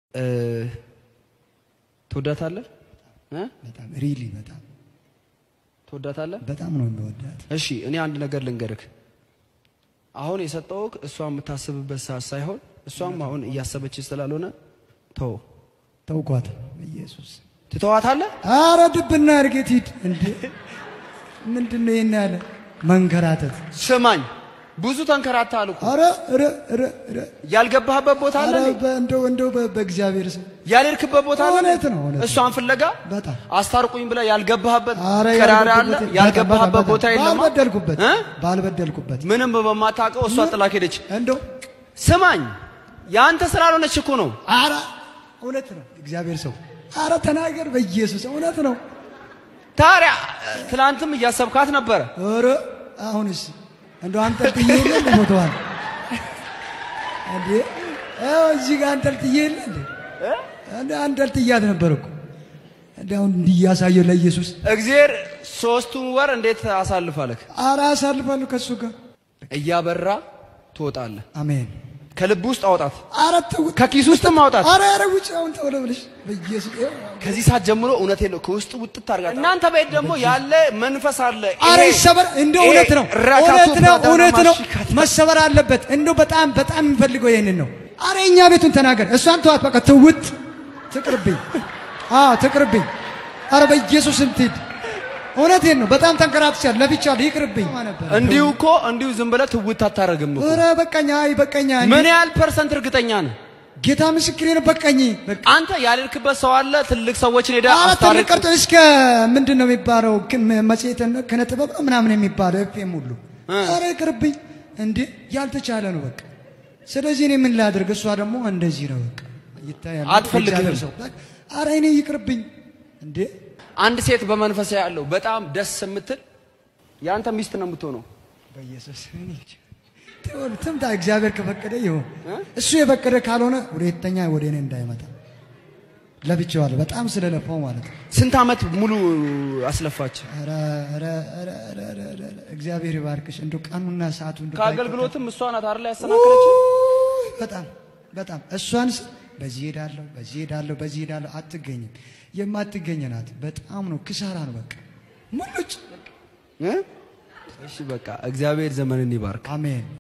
ትወዳታለህ? እ? በጣም ሪሊ በጣም ትወዳታለህ? በጣም ነው የሚወዳት። እሺ እኔ አንድ ነገር ልንገርህ። አሁን የሰጠውህ እሷ የምታስብበት ሰዓት ሳይሆን እሷም አሁን እያሰበች ስላልሆነ ተው። ተውኳት በኢየሱስ ትተዋታለህ? አረ ድብና እርጌት ሂድ እንዴ! ምንድን ነው ይሄን ያለ መንከራተት? ስማኝ፣ ብዙ ተንከራተሃል እኮ አረ ረ ረ ረ ያልገባህበት ቦታ አለ አረ እንዴ? በእንደው እንደው በ- በእግዚአብሔር ስም ያልሄድክበት ቦታ አለ እውነት እንዴ? ነው፣ እውነት ነው። እሷን ፍለጋ በጣም አስታርቁኝ ብለህ ያልገባህበት አረ ቀዳዳ አለ ያልበደልኩበት- ያልገባህበት በጣም- ቦታ የለም ባልበደልኩበት እ? ባልበደልኩበት ምንም በማታውቀው እሷ ጥላክ ሄደች እንደው ስማኝ የአንተ ስላልሆነች እኮ ነው አረ እውነት ነው እግዚአብሔር ሰው አረ ተናገር በኢየሱስ እውነት ነው ታዲያ ትላንትም እያሰብካት ነበረ ኧረ አሁንስ እንደው አንጠልጥዬ የለ እንደ ሞተዋል እንዴ አዎ እዚህ ጋር አንጠልጥዬ የለ እንዴ እንደ አንጠልጥያት ነበር እኮ እንደ አሁን እንዲህ እያሳየው ለኢየሱስ እግዚአብሔር ሶስቱን ወር እንዴት አሳልፋለህ አረ አሳልፋለሁ ከእሱ ጋር እያበራ ትወጣለህ አሜን ከልብ ውስጥ አውጣት አረ ተው ከኪስ ውስጥም አውጣት አረ አረ ውጭ አሁን ተው ብለሽ በኢየሱስ ከዚህ ሰዓት ጀምሮ እውነት የለው ከውስጥ ውጥት ታርጋት እናንተ ቤት ደግሞ ያለ መንፈስ አለ አረ ይሄ- ይሰበር እንደው ይሄ እውነት ነው ራካቱ እውነት ነው ባዳና እውነት ነው ማሽካት። መሰበር አለበት እንደው በጣም በጣም የሚፈልገው ይሄንን ነው አረ እኛ ቤቱን ተናገር እሷን ተዋት በቃ ትውት ትቅርብኝ አዎ ትቅርብኝ አረ በኢየሱስ እንትሂድ እውነቴን ነው በጣም ተንከራትቻለሁ ለብቻለሁ ይቅርብኝ እንዲሁ እኮ እንዲሁ ዝም ብለህ ትውት አታረግም እኮ ኧረ በቃኝ አይ በቃኝ አይ ምን ያህል ፐርሰንት እርግጠኛ ነህ ጌታ ምስክሬ ነው በቃኝ በቃ አንተ ያልሄድክበት ሰው አለ ትልቅ ሰዎችን ሄደህ አረ ትልቅ አስታርቅ ቀርቶ እስከ ምንድን ነው የሚባለው ክ- መጽሔት ክነ ጥበብ ነው ምናምን የሚባለው ኤፍኤም ሁሉ እ። አረ ይቅርብኝ እንዴ ያልተቻለ ነው በቃ ስለዚህ እኔ ምን ላድርግ እሷ ደግሞ እንደዚህ ነው በቃ ይታያል አትፈልግህም። እግዚአብሔር ሰው በቃ አረ እኔ ይቅርብኝ እንዴ አንድ ሴት በመንፈስ ያለው በጣም ደስ የምትል የአንተ ሚስት ነው የምትሆነው በኢየሱስ እኔ እንጃ። ትሁን፣ ትምጣ እግዚአብሔር ከፈቀደ ይሁን እሱ የፈቀደ ካልሆነ ሁለተኛ ወደ እኔ እንዳይመጣ ለብቻዋለሁ በጣም ስለለፋው ማለት ነው ስንት ዓመት ሙሉ አስለፋች ኧረ ኧረ ኧረ ኧረ ኧረ ኧረ ኧረ እግዚአብሔር ይባርክሽ እንደው ቀኑና ሰዓቱ እንደው ከአገልግሎትም እሷ ናት አይደል ያሰናከለች ባይቆጠር- በጣም በጣም እሷን ስ- በዚህ ሄዳለሁ በዚህ ሄዳለሁ በዚህ ሄዳለሁ አትገኝም የማትገኝ ናት በጣም ነው ክሳራ ነው በቃ ሙሉጭ እሺ በቃ እግዚአብሔር ዘመንን ይባርክ አሜን